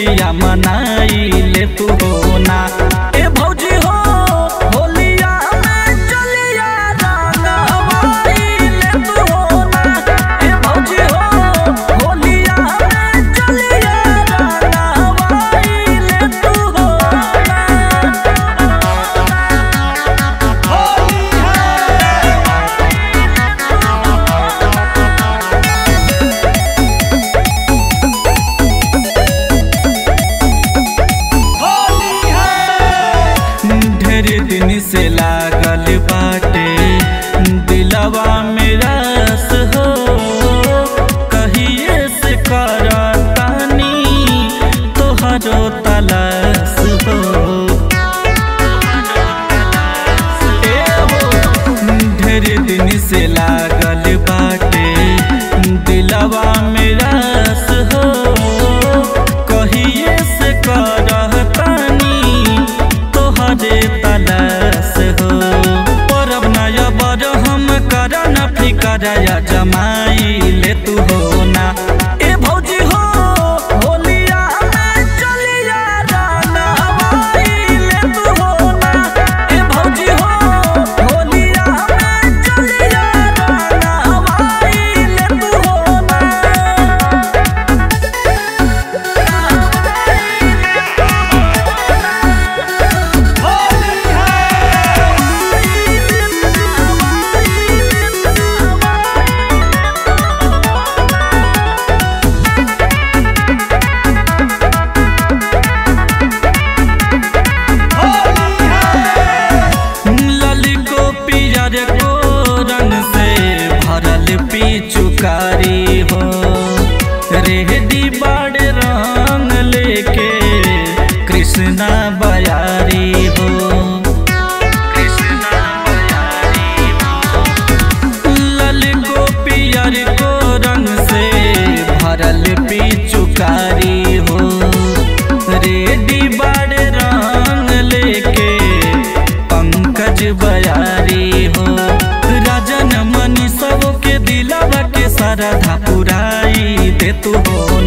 खुशिया मनाई ले तू हो ना ए भौजी हो होलिया में चलिया रंगवाई ले तू हो ना ए भौजी हो होलिया में चलिया रंगवाई ले तू हो ढेर दिन से लागल बाटे दिलवा में रस हो कहिए से करतानी तोहरो तलाश हो ए हो ढेर दिन से लागल बाटे दिलवा में रस हो कहिए से करतानी तोहरे तलाश हो परब नया बर हम कर न फिकर या जमाई ले तू हो ना ए भौजी हो होलिया में चलिया रंगवाई ले तू हो ना ए भौजी हो होलिया में चलिया रंगवाई ले तू हो ना ललिको पियर को रंग से भरल पिचुकारी हो रेहदी बड़ रंग लेके कृष्णा बयारी हो कृष्णा बयारी हो ललिको पियर को रंग से भरल पिचुकारी हो रेडी बड़ रंग लेके पंकज बयारी हो राजन मनी सबके दिलवा के सरधा पुराई दे तू हो